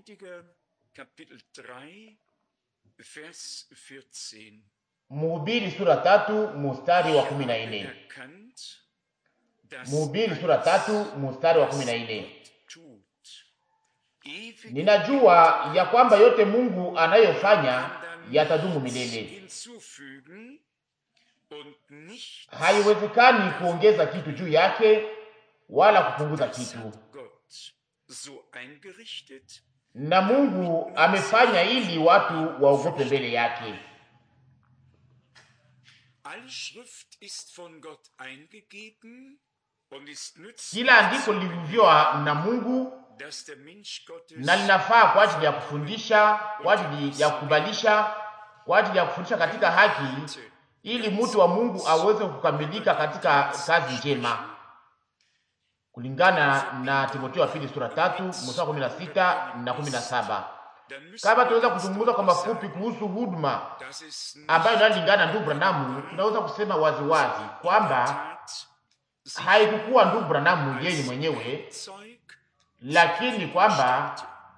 Prediger Kapitel 3, Vers 14. Mhubiri sura tatu mstari wa kumi na nne. Erkannt, dass Mhubiri sura tatu mstari wa kumi na nne. Gott tut. Ewige Ninajua ya kwamba yote Mungu anayofanya yatadumu milele. hinzufügen und nicht Haiwezekani kuongeza kitu juu yake wala kupunguza das kitu, hat Gott so eingerichtet, na Mungu amefanya ili watu waogope mbele yake. Alle Schrift ist von Gott eingegeben und ist nützlich, Kila andiko lilivyoa na Mungu dass der Mensch Gottes na linafaa kwa ajili ya kufundisha, kwa ajili ya kukubalisha, kwa ajili ya kufundisha katika haki, ili mtu wa Mungu aweze kukamilika katika kazi njema, kulingana na Timotheo wa pili sura tatu mstari kumi na sita na kumi na saba. dann müssen Kama wir tunaweza kuzungumza kwa sagen, mafupi kuhusu huduma dass es nicht ambayo inalingana ndugu Branamu, tunaweza kusema waziwazi kwamba tat, sich haikukuwa ndugu Branamu yeye mwenyewe, Zeug lakini kwamba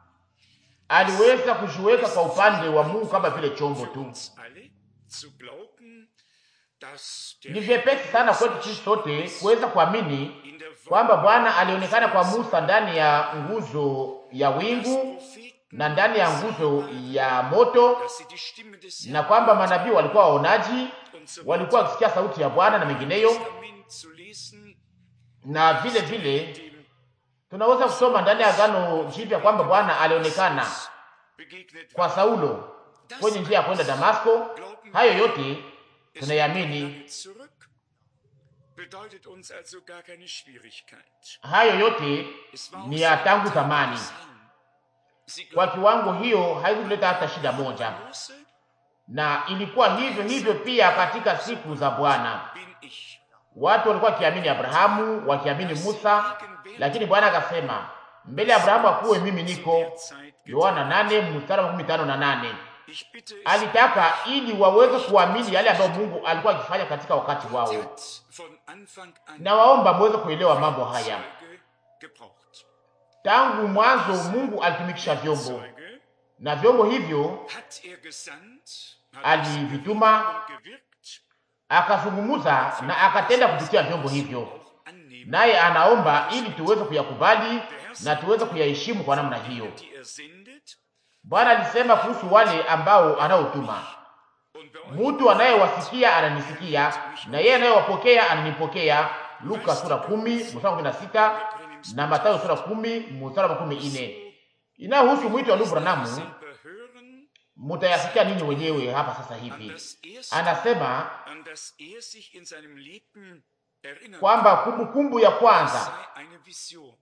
aliweza kujiweka kwa upande wa Mungu kama vile chombo für tu. uns alle zu glauben, dass der Ni vyepesi sana kwetu sisi sote kuweza kuamini in der kwamba Bwana alionekana kwa Musa ndani ya nguzo ya wingu Propheten, na ndani ya nguzo ya moto, dass sie die Stimme des na kwamba manabii walikuwa waonaji, und so walikuwa wakisikia sauti ya Bwana na mengineyo. Testament zu lesen, Na vile vile dem tunaweza kusoma ndani ya Agano Jipya kwamba Bwana alionekana begegnet kwa Saulo kwenye njia ya kwenda Damasko. Hayo yote tunayamini, lange zurück, bedeutet uns also gar keine Schwierigkeit. hayo yote Es war ni auch ya so tangu ein zamani. Psalm. Sie Kwa glauben kiwango hiyo haikuleta hata shida moja, Mose na ilikuwa hivyo hivyo pia katika siku za Bwana. bin ich. Watu walikuwa wakiamini Abrahamu, wakiamini Musa, lakini Bwana akasema mbele ya Abrahamu akuwe mimi niko. Zeit Yohana nane mstari wa makumi tano na nane. Ich bitte es, Alitaka ili waweze kuamini yale ambayo Mungu alikuwa akifanya katika wakati wao, hat von Anfang an na waomba muweze kuelewa mambo haya. Zeuge gebraucht. Tangu mwanzo Mungu alitumikisha vyombo, Zeuge na vyombo hivyo hat er gesandt, hat alivituma, und gewirkt, akazungumuza na akatenda kupitia vyombo hivyo, auch annehmen, naye anaomba ili tuweze kuyakubali na tuweze kuyaheshimu kwa namna hiyo. die er sendet. Bwana alisema kuhusu wale ambao anaotuma, Und bei euch mtu anayewasikia ananisikia, na yeye anayewapokea ananipokea. Luka sura kumi mstari wa kumi na sita na Mathayo sura kumi mstari wa makumi ine. Inayohusu mwito wa ndugu Branamu selber hören, mutayasikia ninyi wenyewe hapa sasa an hivi. das, erste, Anasema an das er sich in seinem Leben erinnert kwamba kumbukumbu ya kwanza sei eine Vision.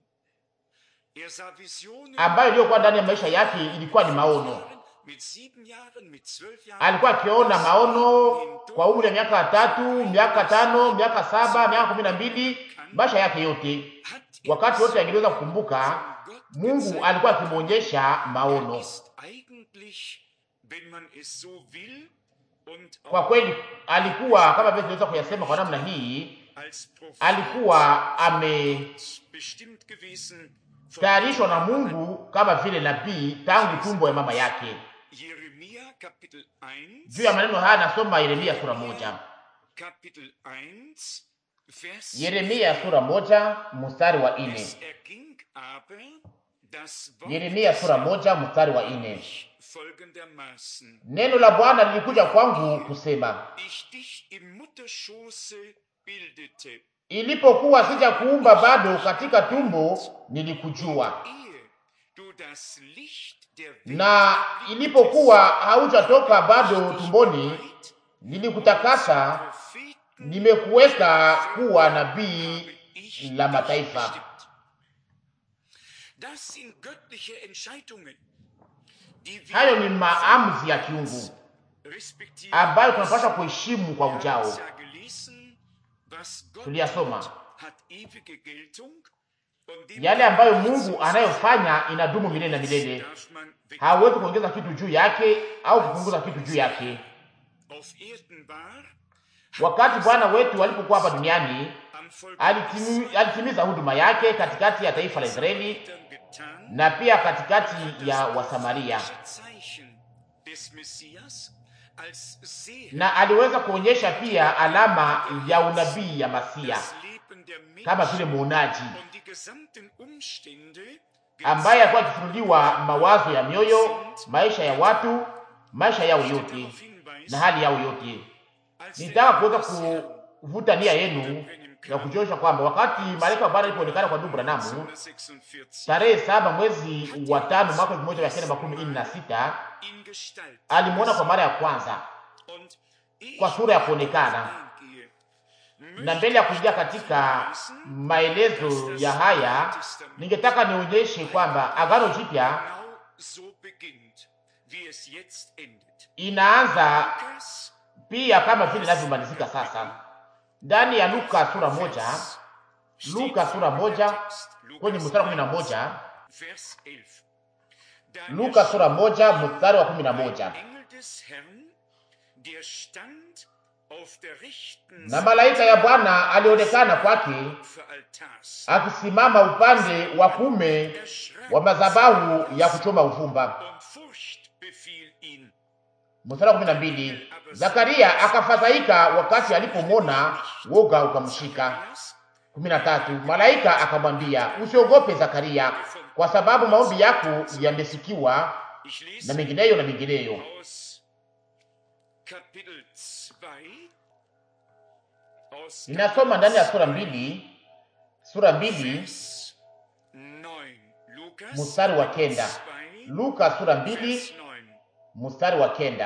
Er sah Visionen ambayo iliyokuwa ndani ya maisha yake ilikuwa ni maono. mit sieben Jahren, mit zwölf Jahren, Alikuwa akiona maono kwa umri wa miaka tatu, miaka tano, miaka saba, miaka kumi na mbili, maisha yake yote. hat er Wakati wote angeweza kukumbuka, Gott Mungu gezeigt. alikuwa akimwonyesha maono. ist eigentlich, wenn man es so will, und Kwa auch kweli alikuwa kama vile tunaweza kuyasema kwa namna hii, als Prophet alikuwa ametayarishwa bestimmt gewesen von na Mungu kama vile nabii tangu tumbo ya mama yake. Jeremia Kapitel 1, Juu ya maneno haya nasoma Yeremia sura moja. Kapitel 1, Vers Yeremia sura moja mstari wa ine. Es erging aber das Wort Yeremia sura moja mstari wa ine. folgendermaßen. Neno la Bwana lilikuja kwangu kusema, Ich dich im Mutterschoße bildete, ilipokuwa sija kuumba bado katika tumbo nilikujua, ehe du das Licht der Welt na ilipokuwa haujatoka bado tumboni nilikutakasa, Propheten nimekuweka kuwa nabii ich la dich mataifa. bestimmt. Das sind göttliche Entscheidungen, die wir Hayo ni maamuzi ya kiungu respektieren. ambayo tunapaswa kuheshimu kwa ujao. Ja gelesen, was Gott Tuliyasoma tut, hat ewige Geltung und dem yale ambayo Mungu anayofanya inadumu milele na milele, darf man weg- hawezi kuongeza kitu juu yake au kupunguza kitu juu yake. auf Erden war, Wakati Bwana wetu alipokuwa hapa duniani, am Volk alitimi- alitimiza huduma yake katikati ya taifa la Israeli, getan, na pia katikati ya Wasamaria, Zeichen des Messias als Seher na aliweza kuonyesha pia alama ya unabii ya Masia das Leben der kama Menschen vile muonaji und die gesamten Umstände ambaye alikuwa akifunuliwa mawazo ya mioyo, maisha ya watu, maisha yao yote darauf hinweisen, na hali yao yote. als der Nitaka kuweza Engel des Herrn kuvuta nia yenu na kujionyesha kwamba wakati malaika wa Bwana alipoonekana kwa ndugu Branamu 1946 tarehe saba mwezi wa tano mwaka elfu moja mia kenda makumi nne na sita in Gestalt alimwona kwa mara ya kwanza und ich kwa sura ya kuonekana. eingehe, Na mbele ya kuingia katika maelezo ya haya, ningetaka nionyeshe kwamba Agano Jipya genau so beginnt, wie es jetzt endet. inaanza Lukas pia kama vile inavyomalizika sasa ndani ya Luka sura moja, steht Luka sura moja Text, kwenye Lukas mstari wa kumi na moja Vers 11. Da Luka sura moja mstari wa kumi na moja Engel des Herrn, der stand auf der rechten na malaika ya Bwana alionekana kwake Opferaltars. akisimama upande wa kume Erschrak wa madhabahu ya kuchoma uvumba. und Furcht befiel ihn. Mstari wa kumi na mbili Zakaria akafadhaika wakati alipomwona, woga ukamshika. Zacharias, kumi na tatu Malaika akamwambia, usiogope Zakaria, kwa sababu maombi yako yamesikiwa, Ich na lese mengineyo na mengineyo. aus Kapitel 2 aus Ninasoma ndani ya sura mbili, sura mbili Vers 9. Lukas mstari wa kenda. 2, Luka sura mbili Vers 9. mstari wa kenda.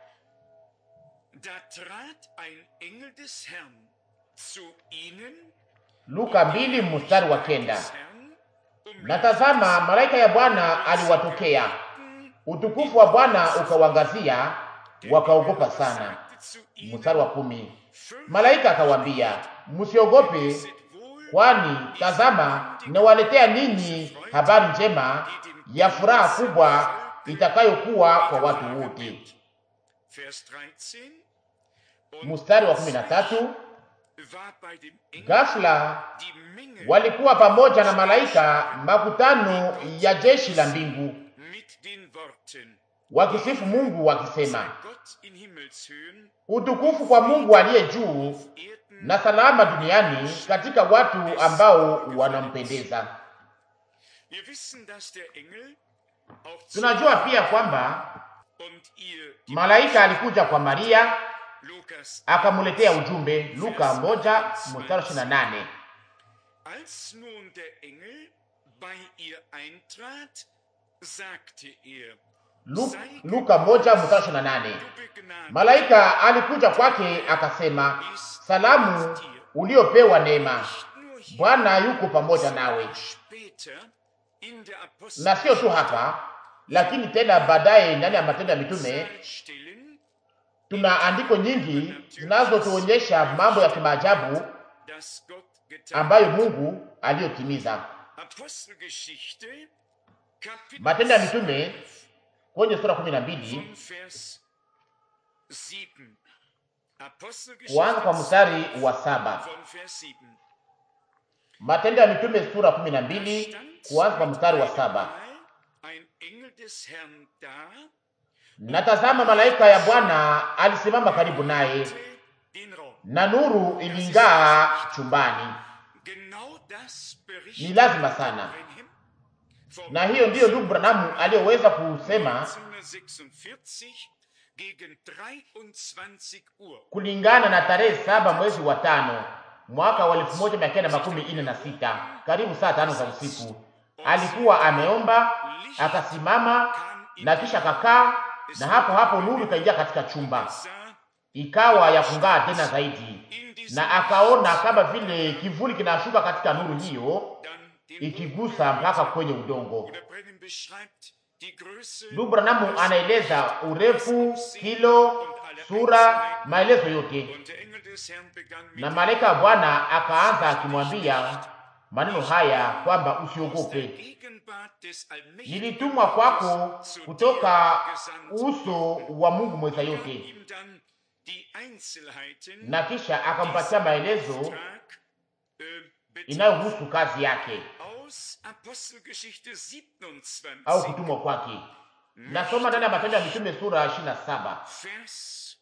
Da trat ein Engel des Herrn zu ihnen, Luka mbili mstari wa kenda. des Herrn, um Na tazama, malaika ya Bwana aliwatokea, Lichten, utukufu wa Bwana ukawangazia, der wakaogopa Engel sana. sagte zu ihnen, Mstari wa kumi. "Fürchtet Malaika akawaambia, msiogope, wohl, kwani tazama, nawaletea ninyi habari njema ya furaha kubwa itakayokuwa kwa watu wote. Vers 13. Und Mstari wa kumi na tatu. war bei dem Engel Ghafla die Menge walikuwa pamoja na malaika makutano ya jeshi la mbingu mit den Worten, wakisifu Mungu wakisema, sei Gott in Himmelshöhen, utukufu kwa Mungu aliye juu auf Erden na salama duniani katika watu ambao wanampendeza. Wir wissen, dass der Engel auch zu Tunajua pia kwamba und ihr die malaika alikuja kwa Maria Lukas akamuletea ujumbe, Luka moja mstari ishirini na nane. Als nun der Engel bei ihr eintrat, sagte er, Lu- Luka moja mstari ishirini na nane. du begnadigt Malaika alikuja kwake akasema, salamu uliopewa neema, nicht nur hier, Bwana yuko pamoja nawe. sondern später in der Na sio tu hapa, lakini tena baadaye ndani ya Matendo ya Mitume Stellen, tuna andiko nyingi zinazotuonyesha mambo ya kimaajabu das Gott getan ambayo Mungu aliyotimiza. Apostelgeschichte, Kapitel Matendo ya Mitume kwenye sura kumi na mbili von Vers 7. Apostelgeschichte kuanza kwa mstari wa saba. von Vers 7. Matendo ya Mitume sura kumi na mbili kuanza kwa mstari wa saba. Ein Engel des Herrn da, Na tazama, malaika ya Bwana alisimama karibu naye, den Raum. na nuru iling'aa chumbani. Genau das Ni berichtet lazima sana, Branham vom na hiyo ndiyo ndugu Branamu aliyoweza kusema 1946 gegen 23 Uhr. kulingana na tarehe saba mwezi wa tano mwaka wa elfu moja mia kenda makumi ine na sita karibu saa tano za usiku. Alikuwa ameomba akasimama na kisha kakaa, na hapo hapo nuru ikaingia katika chumba, Sah ikawa ya kung'aa tena zaidi, in diesem na akaona kama vile kivuli kinashuka katika nuru hiyo dann den ikigusa mpaka kwenye udongo. Bruder Brennan beschreibt die Größe Ndugu Branamu anaeleza urefu, kilo, sura, maelezo yote, und der Engel des Herrn begann mit na malaika wa Bwana akaanza akimwambia maneno haya kwamba der usiogope, Gegenwart des allmächtigen nilitumwa kwako kutoka uso wa Mungu mweza gab yote. ihm dann die Einzelheiten Na kisha akampatia maelezo Tag, äh, inayohusu kazi yake aus Apostelgeschichte 27, au kutumwa kwake. Nasoma ndani ya Matendo ya Mitume sura 27 Vers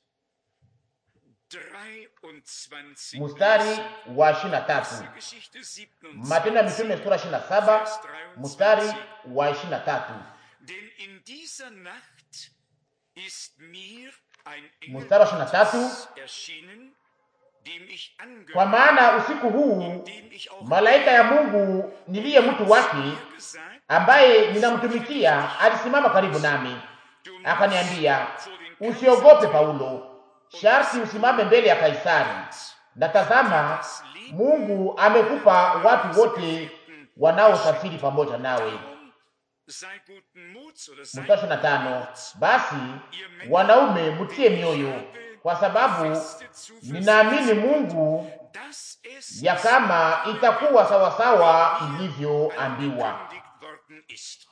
23. mstari wa 23. Apostelgeschichte 27, Matendo ya Mitume sura 27 mstari wa 23. Denn in dieser Nacht ist mir ein Engel Mstari wa 23. Gottes erschienen, dem ich Kwa angehört, maana usiku huu dem ich auch malaika ya Mungu niliye mtu wake gesagt, ambaye ninamtumikia alisimama karibu nami, du musst akaniambia, vor den usiogope Paulo, sharti usimame mbele ya Kaisari, na tazama, Mungu amekupa watu wote wanaosafiri pamoja nawe. Darum sei guten Muts oder sei Mstari na tano. Basi wanaume, mtie mioyo, kwa sababu feste Zuversicht, ninaamini Mungu dass es ya kama itakuwa sawasawa ilivyoambiwa. angekündigt worden ist.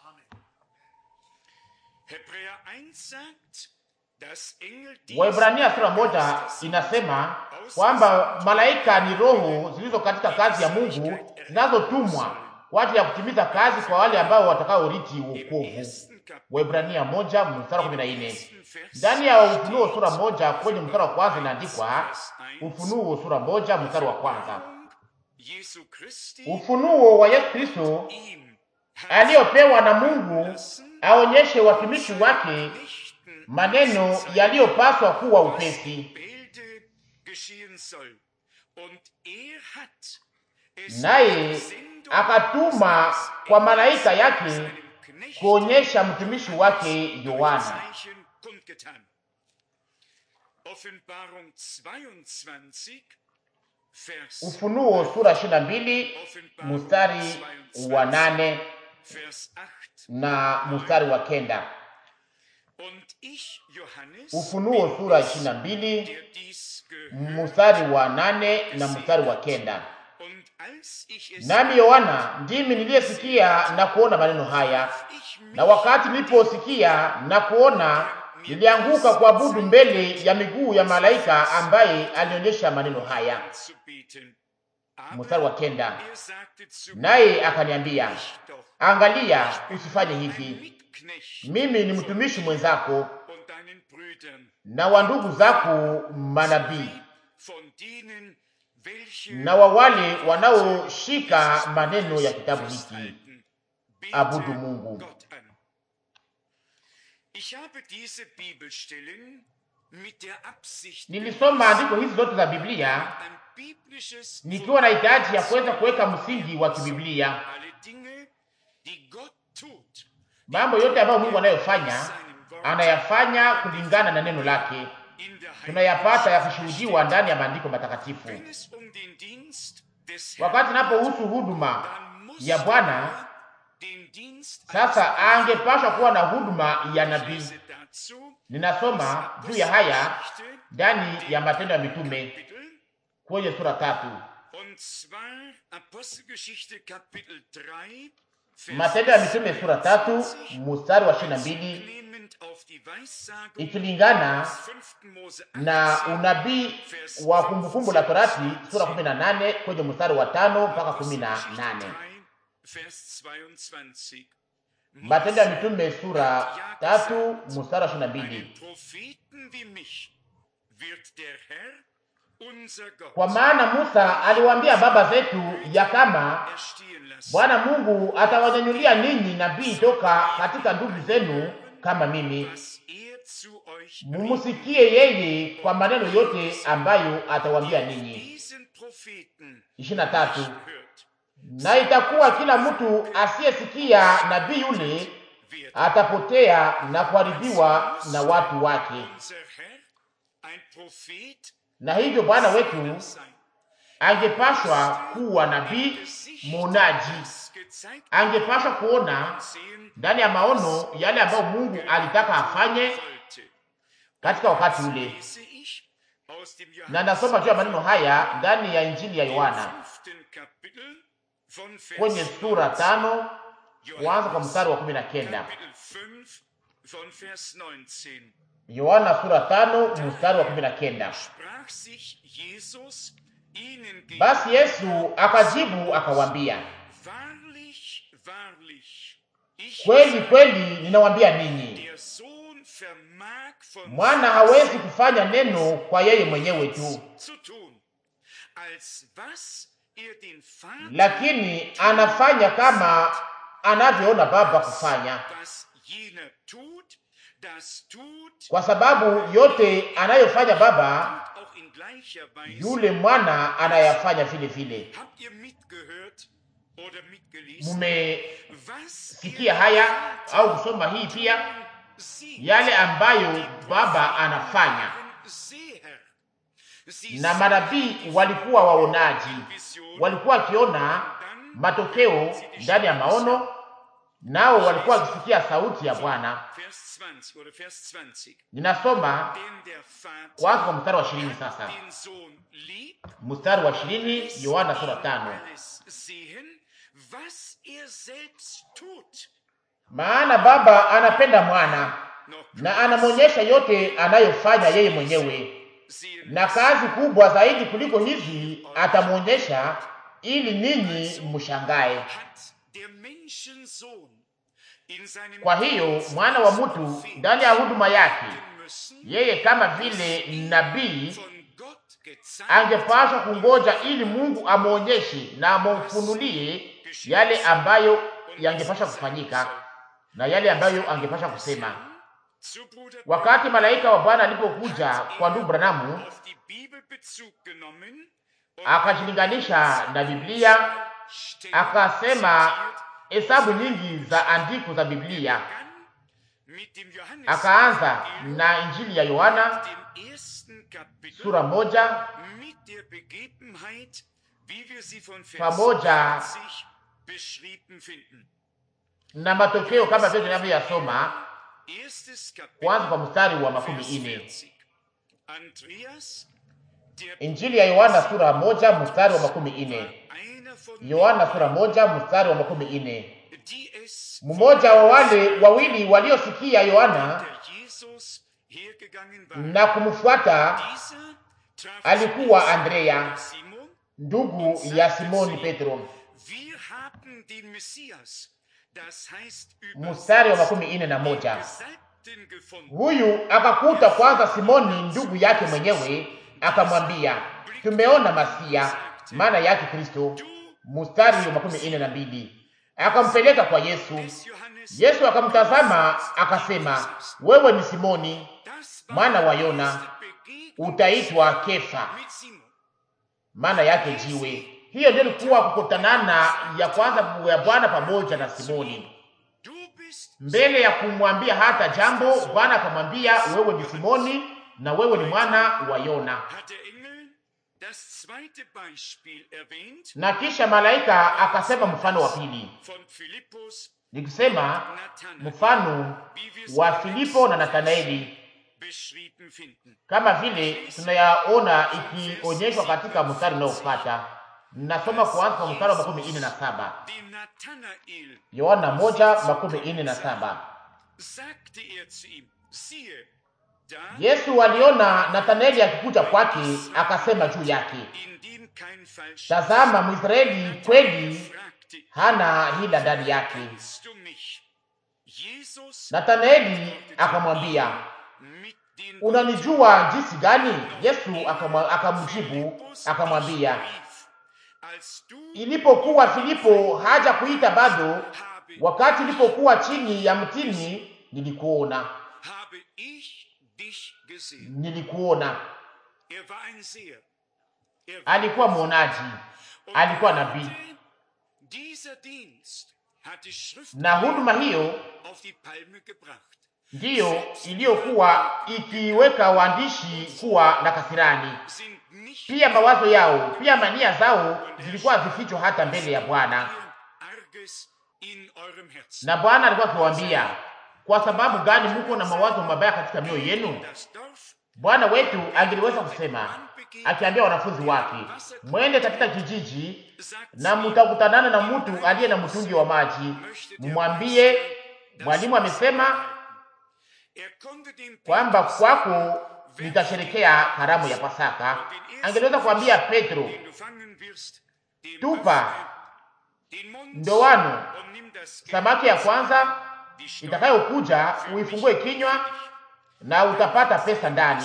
Hebräer 1 sagt, dass Engel dies Waibrania sura moja inasema kwamba malaika ni roho zilizo katika kazi ya Mungu zinazotumwa kwa ajili ya kutimiza kazi kwa wale ambao watakaoriti im wokovu. ersten Kapitel, Waibrania moja mstari wa kumi na im nne. ersten Vers Ndani ya Ufunuo sura moja kwenye mstari wa kwanza inaandikwa, Ufunuo sura moja mstari wa kwanza, Jesu Christi ufunuo wa Yesu Kristo ihm aliyopewa na Mungu aonyeshe watumishi wake Nächten maneno yaliyopaswa kuwa upesi. Bilde geschehen soll. Und er hat es Naye mit Sendung akatuma kwa malaika yake seinem Knecht kuonyesha mtumishi wake Yohana. Zeichen kundgetan. Offenbarung 22, Vers, Ufunuo sura 22 Offenbarung mstari wa 22, nane Vers 8. na mstari wa kenda. Und ich, Johannes, Ufunuo sura 22 der dies gehört, mstari wa nane na mstari wa kenda. und als ich es Nami Yohana ndimi niliyesikia na kuona maneno haya, ich mich na wakati niliposikia na kuona, nilianguka kuabudu mbele ya miguu ya malaika ambaye alionyesha maneno haya. anzubieten. Mstari Aber wa kenda. er sagte zu Naye akaniambia, mich doch, angalia, usifanye ein hivi. Mitknecht Mimi ni mtumishi mwenzako und deinen Brüdern, na wa ndugu zako manabii von denen, welche na wa wale wanaoshika maneno ya kitabu hiki. festhalten. Bete Abudu Mungu. Gott an. Ich habe diese Bibelstellen mit der Absicht Nilisoma andiko hizi zote za Biblia ein biblisches nikiwa na hitaji ya kuweza kuweka msingi wa kibiblia, alle Dinge, die Gott tut, mambo yote ambayo Mungu anayofanya seinem Wort anayafanya kulingana na neno lake, in der Heiligen tunayapata yakishuhudiwa ndani ya maandiko matakatifu. Wenn es um den Dienst des Wakati inapohusu huduma dann muss ya Bwana, er den Dienst sasa eines angepashwa kuwa na huduma ya Ich nabii. lese dazu Ninasoma juu ya haya Apostelgeschichte, ndani ya Matendo ya Mitume Kapitel, kwenye sura tatu. und zwar Apostelgeschichte Kapitel 3, Vers Matendo ya Mitume sura tatu mstari wa ishirini na mbili nehmend auf die Weissagung ikilingana des 5. Mose na 18, unabii wa Kumbukumbu la Torati sura kumi na nane kwenye mstari wa tano mpaka kumi na Apostelgeschichte nane 3, Vers 22. Matendo ya Mitume sura tatu mstari wa ishirini na mbili Einen Propheten wie mich wird der Herr, unser Gott, Kwa maana Musa aliwaambia baba zetu ya kama erstehen lassen. Bwana Mungu atawanyanyulia ninyi nabii toka katika ndugu zenu kama mimi, was er zu euch mumusikie yeye kwa maneno yote ambayo atawaambia ninyi. diesen Propheten ishirini na tatu. hört, Na itakuwa kila mtu asiyesikia nabii yule wird atapotea na kuharibiwa na watu wake. unser Herr ein Prophet Na hivyo Bwana wetu sein. angepashwa kuwa nabii muonaji, Das gezeigt angepashwa kuona sehen ndani ya maono yale ambayo Mungu alitaka afanye wollte. katika wakati ule. Lese ich aus dem Na nasoma juu ya maneno haya ndani ya Injili ya Yohana fünften Kapitel von Vers kwenye sura 19. tano kuanza kwa Johannes mstari wa kumi na kenda. Kapitel 5 von Vers 19. Yohana sura tano mstari wa kumi na kenda. Sprach sich Jesus ihnen gegenüber, Basi Yesu akajibu akawaambia, wahrlich, wahrlich, ich kweli kweli ninawaambia ninyi, der Sohn vermag von mwana hawezi kufanya neno kwa yeye mwenyewe tu, zu tun, als was er den Vater lakini anafanya kama anavyoona Baba kufanya, was jener tut, das tut kwa sababu yote anayofanya Baba und auch in gleicher Weise. yule mwana anayafanya vile vile. Habt ihr mitgehört oder mitgelesen? Mumesikia Was haya Vater au kusoma hii pia, sieht, yale ambayo Baba anafanya, waren Seher. Sie na sahen manabii walikuwa waonaji, Vision, walikuwa wakiona matokeo ndani ya maono, nao walikuwa wakisikia sauti ya Bwana. Vers 20 oder Vers 20. Ninasoma Denn der Vater kwanza kwa mstari wa ishirini sasa, den Sohn liebt, mstari wa ishirini Yohana sura tano. alles sehen, was er selbst tut. Maana Baba anapenda mwana Noch na anamwonyesha yote anayofanya yeye mwenyewe, sehen na kazi kubwa zaidi kuliko hizi atamwonyesha, ili ninyi mshangae. hat der Menschensohn in seinem Kwa hiyo mwana wa mtu ndani ya huduma yake, müssen yeye kama vile nabii von Gott gezeigt angepaswa kungoja ili Mungu amwonyeshe na amfunulie yale ambayo yangepasha kufanyika na yale ambayo angepasha kusema. zu Bruder Wakati malaika wa Bwana alipokuja kwa ndugu Branamu, auf die Bibel Bezug genommen und akajilinganisha na Biblia, Stellen akasema zitiert, hesabu nyingi za andiko za Biblia, begann mit dem Johannes akaanza na Injili ya Yohana dem ersten Kapitel sura moja mit der Begebenheit, wie wir sie von Vers Pamoja 20 beschrieben finden. na matokeo kama vile tunavyoyasoma Erstes kwanza kwa Kapitel, mstari wa makumi Vers ine. 40. Andreas, der Injili ya Yohana sura moja mstari wa makumi ine. einer von Yohana sura moja mstari wa makumi ine. denen, die es Mmoja wa wale wawili waliosikia Yohana der Jesus hergegangen war. na kumfuata Dieser traf alikuwa sich Andrea, mit Simon. ndugu ya Simoni Petro. Wir haben den Messias, das heißt Mstari wa übersetzt, makumi ine na den moja. Gesalbten gefunden. Huyu akakuta kwanza Simoni ndugu yake mwenyewe, akamwambia tumeona Masia, maana yake Kristo. Du Mstari wa makumi ine na mbili. Akampeleka kwa Yesu. des Johannes, Yesu akamtazama akasema, wewe ni Simoni das war mwana wa die Yona, erste Begegnung utaitwa Kefa, mit Simon. maana yake jiwe. Hiyo ndio ilikuwa kukutanana ya kwanza ya Bwana pamoja na Simoni. Du bist Mbele ya kumwambia hata jambo, Bwana akamwambia wewe ni Simoni na wewe ni mwana wa Yona. hat der Engel das zweite Beispiel erwähnt Na kisha malaika akasema mfano wa pili, von Philippus nikisema Nathanael, mfano wie wir es wa bereits Filipo na Nathanaeli, beschrieben finden. kama vile tunayaona ikionyeshwa katika mstari unaofuata. Nasoma kuanza kwa mstari wa makumi ine na saba Dem Nathanael Yohana moja makumi ine na saba. sagte er zu ihm, siehe, da Yesu aliona Nathanaeli akikuja kwake, akasema juu yake, in dem kein Falsch tazama, Mwisraeli kweli fragte, hana hila ndani yake. kennst du mich? Jesus Nathanaeli akamwambia, mit den unanijua jinsi gani? Yesu akamwa- akamjibu akamwambia, rief, als du ilipokuwa Filipo haja kuita bado, habe, wakati ilipokuwa chini ya mtini, nilikuona, habe ich dich gesehen. nilikuona. Er war ein Seher. Er war Alikuwa mwonaji, Und alikuwa nabii, heute, Dieser Dienst hat die Schrift na huduma hiyo auf die Palme gebracht. ndiyo iliyokuwa ikiweka waandishi kuwa na kasirani. Sind nicht Pia mawazo yao, pia mania zao zilikuwa vifichwa hata mbele ya Bwana, ihr Arges in eurem Herzen. na Bwana alikuwa akiwaambia, kwa sababu gani muko na mawazo mabaya katika mioyo yenu? Das Dorf Bwana wetu angeliweza kusema akiambia wanafunzi wake, mwende katika kijiji sagt na mtakutanana na mtu aliye na mtungi wa maji, mumwambie mwalimu amesema er konnte dem kwamba Petrus kwako nitasherekea karamu ya Pasaka. Angeliweza kuambia Petro, tupa ndoano samaki ya kwanza itakayokuja, uifungue kinywa na utapata pesa ndani,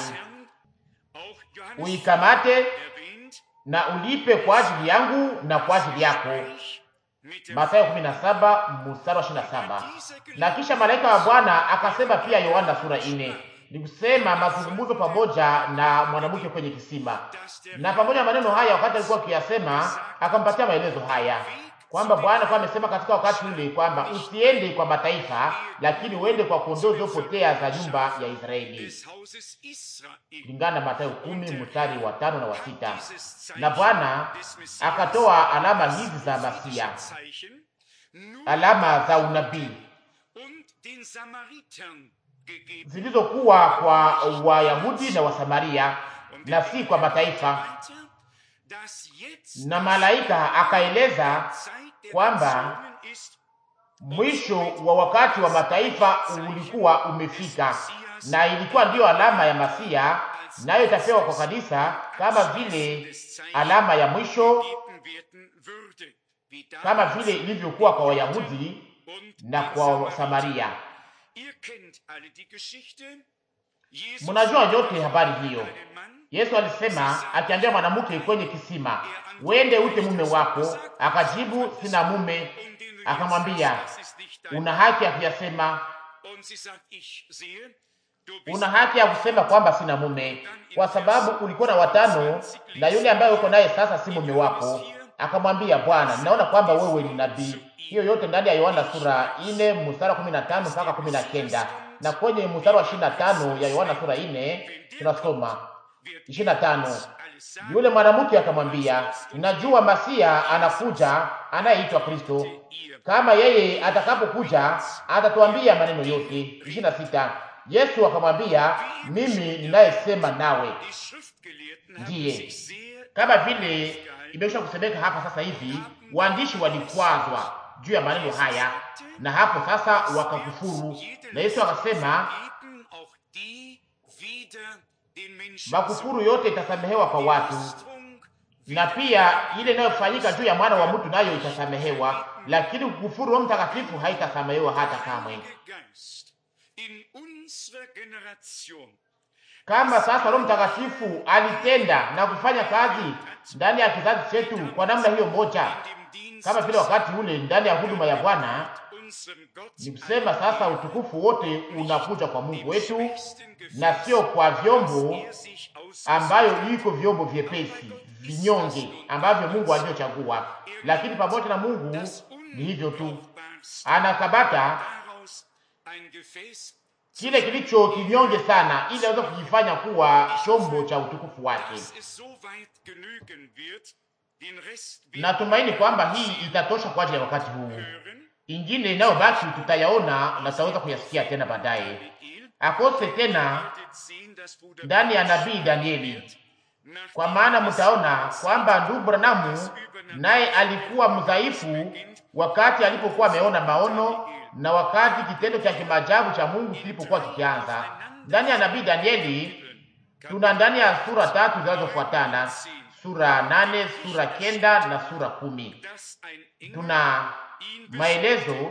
uikamate na ulipe kwa ajili yangu na kwa ajili yako. Mathayo 17 mstari wa 27. Na kisha malaika wa Bwana akasema pia, Yohana sura 4, ni kusema mazungumzo pamoja na mwanamke kwenye kisima. Na pamoja na maneno haya, wakati alikuwa akiyasema, akampatia maelezo haya kwamba Bwana kwa amesema katika wakati ule kwamba usiende kwa mataifa, lakini uende kwa kondoo zilizopotea za nyumba ya Israeli, kulingana na Mathayo kumi mstari wa tano na wa sita. Na Bwana akatoa alama hizi za Masia, alama za unabii zilizokuwa kwa Wayahudi na Wasamaria na si kwa mataifa. Na malaika akaeleza kwamba mwisho wa wakati wa mataifa ulikuwa umefika, na ilikuwa ndiyo alama ya Masia, nayo itapewa kwa kanisa kama vile alama ya mwisho, kama vile ilivyokuwa kwa Wayahudi na kwa Samaria. Mnajua yote habari hiyo. Yesu alisema akiambia mwanamke kwenye kisima, wende ute mume wako. Akajibu, sina mume. Akamwambia, una haki ya kuyasema, una haki ya kusema kwamba sina mume, kwa sababu ulikuwa na watano na yule ambaye uko naye sasa si mume wako. Akamwambia, Bwana, ninaona kwamba wewe ni nabii. Hiyo yote ndani ya Yohana sura 4 mstari wa 15 mpaka 19, na kwenye mstari wa 25 ya Yohana sura 4 tunasoma 25. Yule mwanamke akamwambia, ninajua Masia anakuja anayeitwa Kristo. Kama yeye atakapokuja atatuambia maneno yote. 26. Yesu akamwambia, mimi ninayesema nawe ndiye. Kama vile imekwisha kusemeka hapa sasa hivi, waandishi walikwazwa juu ya maneno haya, na hapo sasa wakakufuru, na Yesu akasema makufuru yote itasamehewa kwa watu, na pia ile inayofanyika juu ya mwana wa mtu nayo itasamehewa, lakini kukufuru Roho Mtakatifu haitasamehewa hata kamwe. Kama sasa Roho Mtakatifu alitenda na kufanya kazi ndani ya kizazi chetu kwa namna hiyo moja, kama vile wakati ule ndani ya huduma ya Bwana, ni kusema sasa utukufu wote unakuja kwa Mungu wetu na sio kwa vyombo ambayo iko vyombo vyepesi vinyonge ambavyo Mungu alivyochagua, lakini pamoja na Mungu ni hivyo tu, anakabata kile kilicho kinyonge sana, ili aweze kujifanya kuwa chombo cha utukufu wake. Natumaini kwamba hii itatosha kwa ajili ya wakati huu. Ingine inayobaki tutayaona na tutaweza kuyasikia tena baadaye, akose tena ndani ya nabii Danieli, kwa maana mtaona kwamba ndugu Branamu naye alikuwa mdhaifu wakati alipokuwa ameona maono na wakati kitendo cha kimaajabu cha Mungu kilipokuwa kikianza. Ndani ya nabii Danieli tuna ndani ya sura tatu zinazofuatana, sura nane, sura kenda na sura kumi tuna maelezo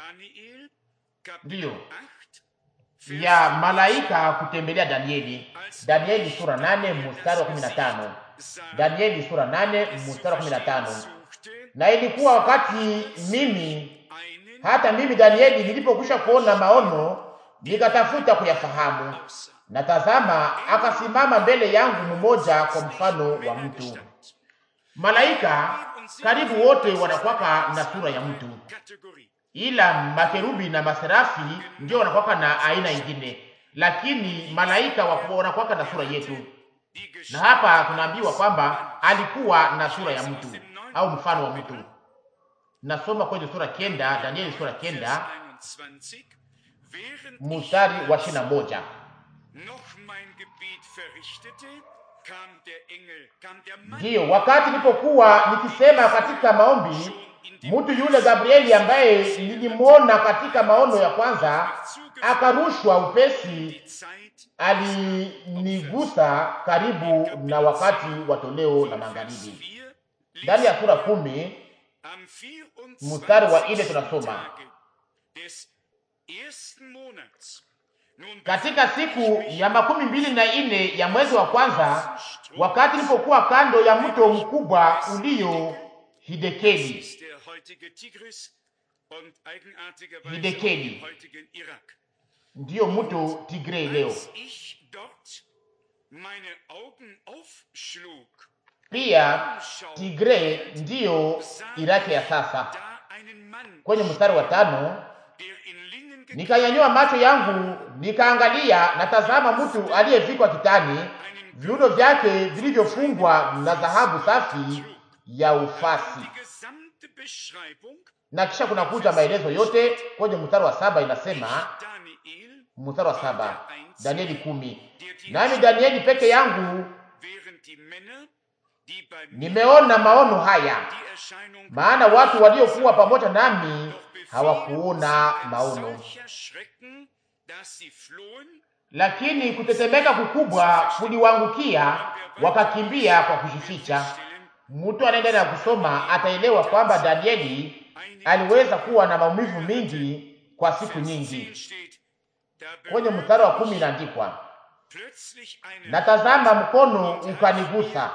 ndiyo ya malaika kutembelea Danieli. Danieli sura nane mstari wa kumi na tano. Danieli sura nane mstari wa kumi na tano. Na ilikuwa wakati mimi hata mimi Danieli nilipokwisha kuona maono nikatafuta kuyafahamu, na tazama, akasimama mbele yangu mmoja kwa mfano wa mtu. Malaika karibu wote wanakwaka na sura ya mtu, ila makerubi na maserafi ndio wanakwaka na aina ingine, lakini malaika wanakwaka na sura yetu. Na hapa tunaambiwa kwamba alikuwa na sura ya mtu au mfano wa mtu. Nasoma kwenye sura kenda, Danieli sura kenda mstari wa ishirini na moja Ndiyo, wakati nilipokuwa nikisema katika maombi, mtu yule Gabrieli ambaye nilimwona katika maono ya kwanza akarushwa upesi, alinigusa karibu na wakati wa toleo la magharibi. Ndani ya sura kumi mstari wa nne tunasoma katika siku ya makumi mbili na nne ya mwezi wa kwanza, wakati nilipokuwa kando ya mto mkubwa ulio Hidekeli, Hidekeli ndiyo mto Tigre leo pia Tigre ndiyo Iraki ya sasa. Kwenye mstari wa tano nikanyanyua macho yangu nikaangalia, na tazama, mtu aliyevikwa kitani, viuno vyake vilivyofungwa na dhahabu safi ya ufasi. Na kisha kuna kuja maelezo yote kwenye mstari wa saba, inasema mstari wa saba, Danieli kumi, nami Danieli peke yangu nimeona maono haya, maana watu waliokuwa pamoja nami hawakuona maono, lakini kutetemeka kukubwa kuliwangukia, wakakimbia kwa kujificha. Mtu anaendelea na kusoma ataelewa kwamba Danieli aliweza kuwa na maumivu mingi kwa siku nyingi. Kwenye mstari wa kumi inaandikwa, natazama mkono ukanigusa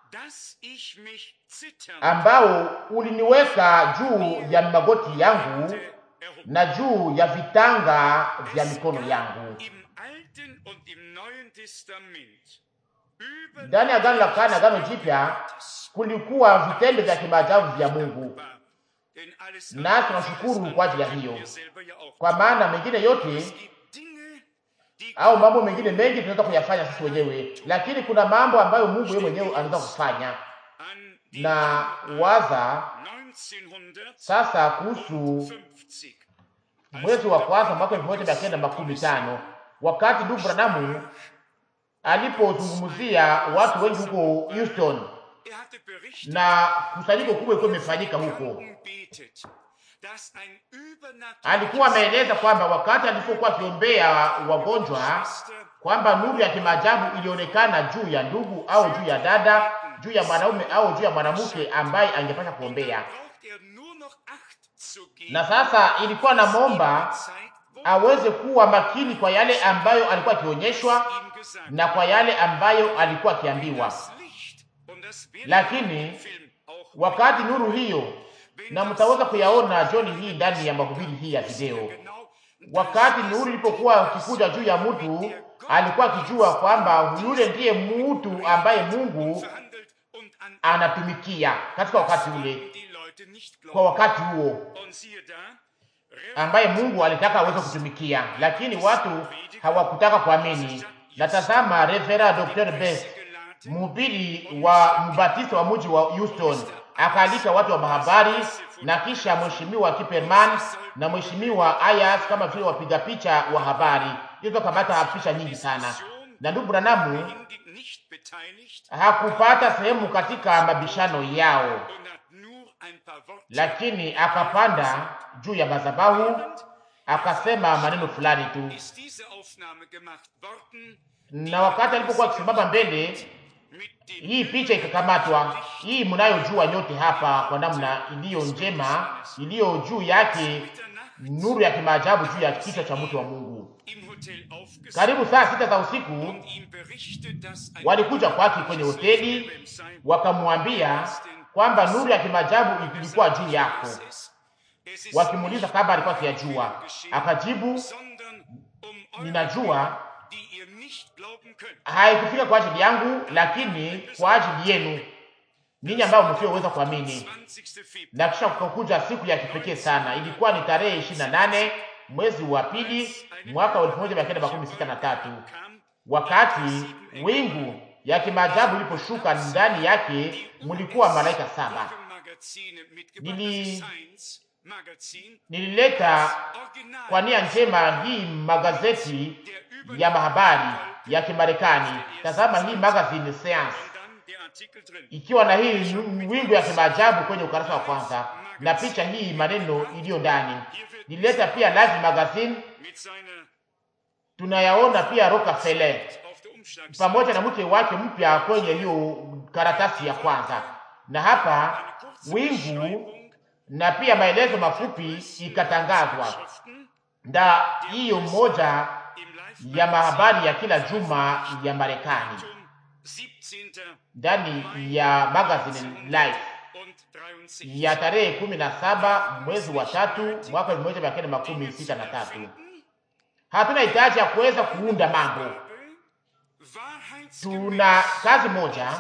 ambao uliniweka juu ya magoti yangu na juu ya vitanga vya mikono yangu. Ndani ya Agano la Kale na Agano Jipya kulikuwa vitendo vya kimaajabu vya Mungu, na tunashukuru kwa ajili ya hiyo, kwa maana mengine yote au mambo mengine mengi tunaweza kuyafanya sisi wenyewe, lakini kuna mambo ambayo Mungu yeye mwenyewe anaweza kufanya. Na waza sasa kuhusu mwezi wa kwanza mwaka elfu moja mia kenda makumi tano wakati ndugu Branamu alipozungumzia watu wengi huko Houston na kusanyiko kubwa ilikuwa imefanyika huko alikuwa ameeleza kwamba wakati alipokuwa akiombea wagonjwa kwamba nuru ya kimaajabu ilionekana juu ya ndugu au juu ya dada, juu ya mwanaume au juu ya mwanamke ambaye angepasha kuombea. Na sasa ilikuwa na momba aweze kuwa makini kwa yale ambayo alikuwa akionyeshwa na kwa yale ambayo alikuwa akiambiwa, lakini wakati nuru hiyo na mtaweza kuyaona jioni hii ndani ya mahubiri hii ya video. Wakati nuru ilipokuwa ukikuja juu ya mtu, alikuwa akijua kwamba yule ndiye mtu ambaye Mungu anatumikia katika wakati ule, kwa wakati huo ambaye Mungu alitaka aweze kutumikia, lakini watu hawakutaka kuamini. Na tazama, Reverend Dr. Best, mhubiri wa mbatizo wa mji wa Houston akaalika watu wa mahabari na kisha mheshimiwa Kiperman na mheshimiwa Ayas kama vile wapiga picha wa habari. Hizo kamata picha nyingi sana, na ndugu Branamu hakupata sehemu katika mabishano yao, lakini akapanda juu ya madhabahu akasema maneno fulani tu, na wakati alipokuwa akisimama mbele hii picha ikakamatwa. Hii mnayojua nyote hapa kwa namna iliyo njema, iliyo juu yake nuru ya kimaajabu juu ya kichwa cha mtu wa Mungu. Karibu saa sita za usiku walikuja kwake kwenye hoteli, wakamwambia kwamba nuru ya kimaajabu ilikuwa juu yako, wakimuuliza kama alikuwa akiyajua. Akajibu, ninajua haikufika kwa ajili yangu, lakini kwa ajili yenu ninyi ambao msioweza kuamini. Na kisha kukakuja siku ya kipekee sana, ilikuwa ni tarehe ishirini na nane mwezi wa pili mwaka wa elfu moja mia kenda makumi sita na tatu wakati wingu ya kimaajabu iliposhuka ndani yake mulikuwa malaika saba. Nili nilileta kwa nia njema hii magazeti ya mahabari ya Kimarekani. Tazama hii magazine Science Und dann der Artikel drin. ikiwa na hii wingu ya kimaajabu kwenye ukurasa wa kwanza na picha hii maneno iliyo ndani. Nilileta pia Life magazine, Mit seiner tunayaona pia Rockefeller auf der Umschlagseite. pamoja na mke wake mpya kwenye hiyo karatasi ya kwanza, na hapa Eine kurze wingu Beschreibung na pia maelezo mafupi ikatangazwa Schriften nda hiyo moja im Live ya mahabari ya kila juma ya Marekani Datum 17. ndani ya magazine Life und 63. ya tarehe kumi na saba mwezi wa tatu mwaka elfu moja mia kenda makumi sita na tatu. Hatuna hitaji ya kuweza kuunda mambo, tuna kazi moja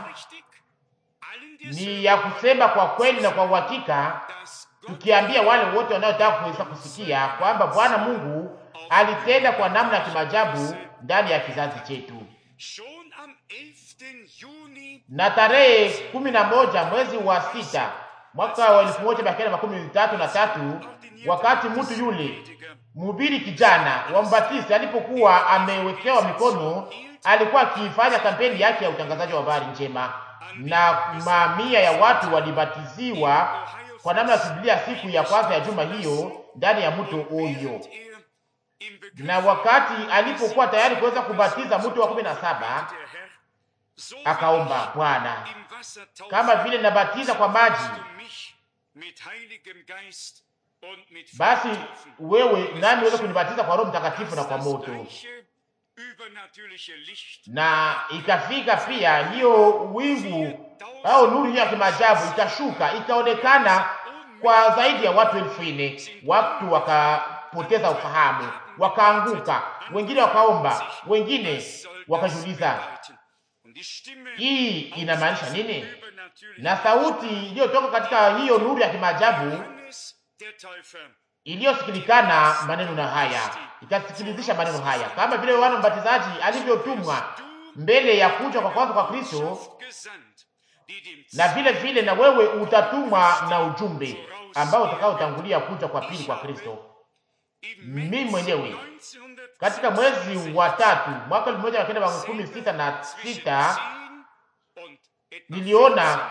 ni ya kusema kwa kweli na kwa uhakika, tukiambia wale wote wanaotaka kuweza kusikia kwamba Bwana Mungu alitenda kwa namna ya kimajabu ndani ya kizazi chetu. Schon am 11. Juni Na tarehe kumi na moja mwezi wa sita mwaka wa elfu moja mia kenda makumi tatu na tatu wakati mtu yule mhubiri kijana wa Mbatisti alipokuwa amewekewa mikono, alikuwa akifanya kampeni yake ya utangazaji wa habari njema, na mamia ya watu walibatiziwa kwa namna ya Biblia siku ya kwanza ya juma hiyo ndani ya mto Oyo. er im Begriff Na wakati alipokuwa tayari kuweza kubatiza mtu wa kumi na saba der Herr so akaomba, Bwana, im Wasser taufen, kama vile nabatiza kwa maji, du mich mit heiligem Geist und mit basi Feuer taufen. wewe nami uweze kunibatiza kwa Roho Mtakatifu na kwa Das moto. gleiche übernatürliche Licht na ikafika pia hiyo wingu au nuru hiyo ya kimaajabu ikashuka ikaonekana kwa zaidi ya watu elfu nne. Watu wakapoteza ufahamu, wakaanguka, wengine wakaomba, wengine wakajiuliza Und die Stimme hii inamaanisha nini? übernatürlich Na sauti iliyotoka katika hiyo nuru ya kimaajabu Johannes der Täufer iliyosikilikana maneno na haya, ikasikilizisha maneno haya, kama vile Yohana Mbatizaji alivyotumwa mbele ya kuja kwa kwanza kwa Kristo gesandt, die dem na vile vile na wewe utatumwa na ujumbe ambao utakaotangulia kuja kwa pili kwa Kristo. im Mimi mwenyewe 1900 katika mwezi wa tatu mwaka elfu moja mia kenda makumi sita na sita und etwa niliona 12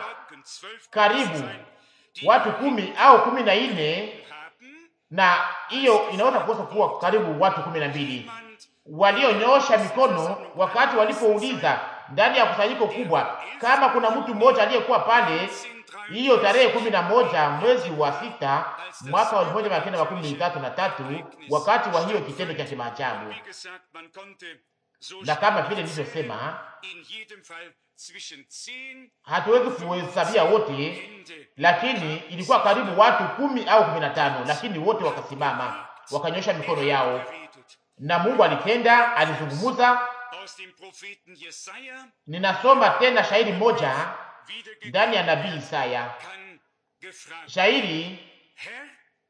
karibu watu kumi au kumi na nne haben, na hiyo inaweza kukosa kuwa karibu watu kumi na mbili jemand walionyosha mikono wakati walipouliza ndani ya kusanyiko kubwa kama kuna mtu mmoja aliyekuwa pale hiyo tarehe kumi na moja mwezi wa sita mwaka wa elfu moja mia kenda makumi tatu na tatu wakati wa hiyo kitendo cha kimaajabu. wie gesagt, man konnte so Na kama vile nilivyosema, in jedem Fall zwischen 10 hatuwezi kuhesabia wote, Hände lakini ilikuwa karibu watu kumi au kumi na tano, lakini wote wakasimama wakanyosha mikono yao, geredet. na Mungu alitenda, alizungumuza. Aus dem Propheten Jesaja Ninasoma tena shairi moja wiedergegeben ndani ya nabii Isaya, kann gefragt shairi Herr,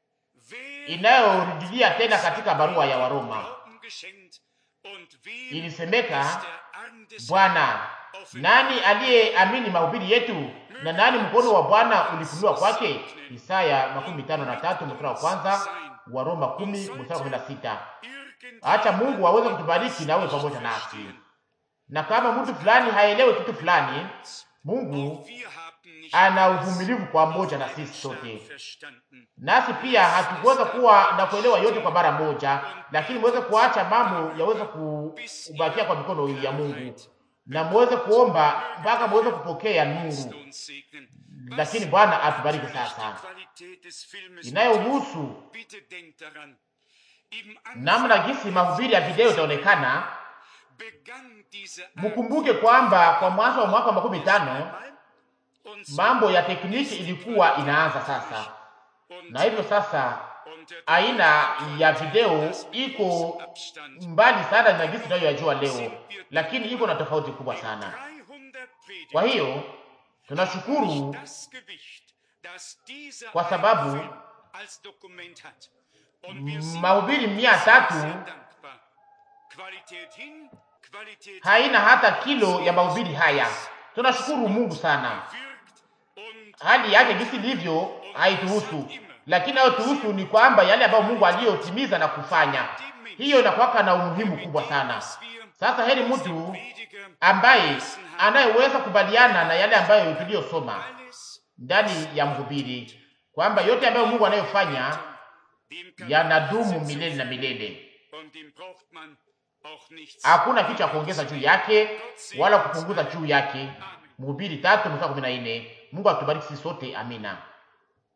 wer inayorudilia tena katika barua ya Waroma. Glauben geschenkt und wem Ilisemeka, ist der Arm des Bwana, nani aliyeamini mahubiri yetu na nani mkono wa Bwana ulifunuliwa kwake? Isaya makumi tano na tatu mstari wa kwanza, Waroma kumi mstari wa kumi na sita. irgend Acha Mungu aweze kutubariki na awe pamoja nasi, na kama mtu fulani haelewe kitu fulani, Mungu wir haben nicht ana uvumilivu pamoja na sisi sote. verstanden. nasi pia hatukuweza kuwa na kuelewa yote kwa mara moja, lakini muweze kuacha mambo yaweze kubakia kwa mikono ya Mungu na muweze kuomba mpaka muweze kupokea nuru. Uns segnen. Lakini Bwana atubariki sasa. Qualität des Filmes Inayohusu bitte denkt daran. Im Anfang namna gisi mahubiri ya video itaonekana, begann diese Art mkumbuke kwamba kwa mwanzo wa mwaka wa makumi tano einmal und so mambo ya tekniki ilikuwa inaanza sasa, und, na hivyo sasa und der aina ya video iko Abstand mbali sana na gisi tunayoyajua leo, lakini iko na tofauti kubwa sana. 300 Predigten Kwa hiyo tunashukuru das Gewicht, das dieser Kwa sababu, Film als Dokument hat. Und wir sind mahubiri mia tatu sehr dankbar. Qualität hin, Qualität haina hata kilo ya mahubiri haya. Tunashukuru Mungu sana. wirkt und Hali yake gisi ilivyo haituhusu, lakini hayotuhusu ni kwamba yale ambayo Mungu aliyotimiza na kufanya, hiyo inakuwaka na umuhimu kubwa sana. Sasa heri mtu ambaye anayeweza kubaliana na yale ambayo tuliyosoma ndani ya mhubiri kwamba yote ambayo Mungu anayofanya yanadumu milele na milele. Hakuna kitu cha kuongeza juu yake wala kupunguza juu yake. Mhubiri tatu mstari kumi na nne. Mungu atubariki sisi sote, amina.